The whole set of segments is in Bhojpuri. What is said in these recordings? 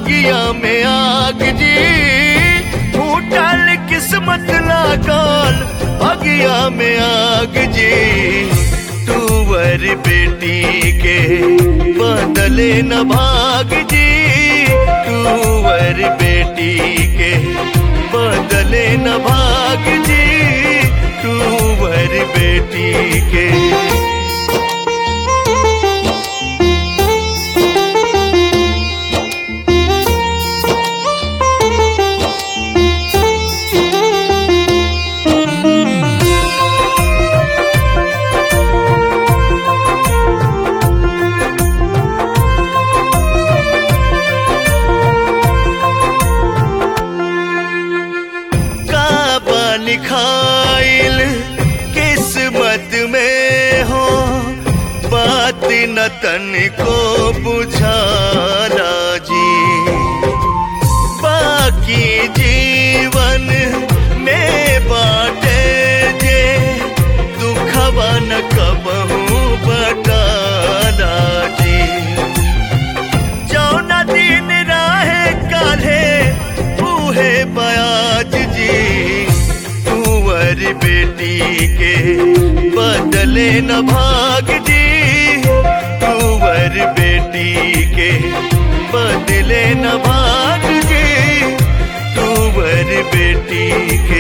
बगिया में आग जी फूटल किस्मत लागल बगिया में आग जी तुवर बेटी के बदले न भाग जी तुवर बेटी के बदले न भाग जी तुवर बेटी के काबा लिखाइल किस्मत में हो बात न तन को बुझाला जी बाकी जीवन में बाटे जे दुखवा न कबहू बटाला जी जौना दिन राहे काले बूहे बयाज जी कुंवर बेटी के बदले न भाग जी कुंवर बेटी के बदले न भाग जी कुंवर बेटी के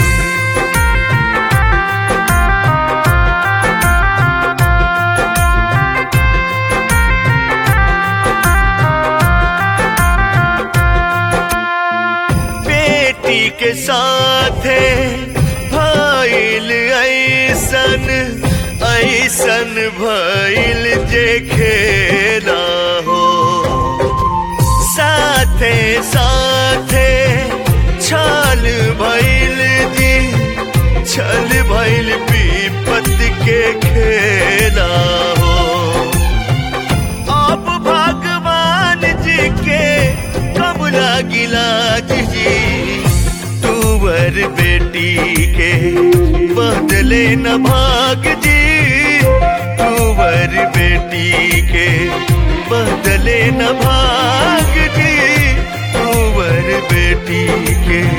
बेटी के साथे भइल ऐसन ऐसन भइल जे खेला हो साथे साथे छल भइल जी छल भइल विपत के खेला हो अब भगवान जी के कब लागिला जी तुवर बेटी के बदले न भाग जी तुवर बेटी के बदले न भाग जी तुवर बेटी के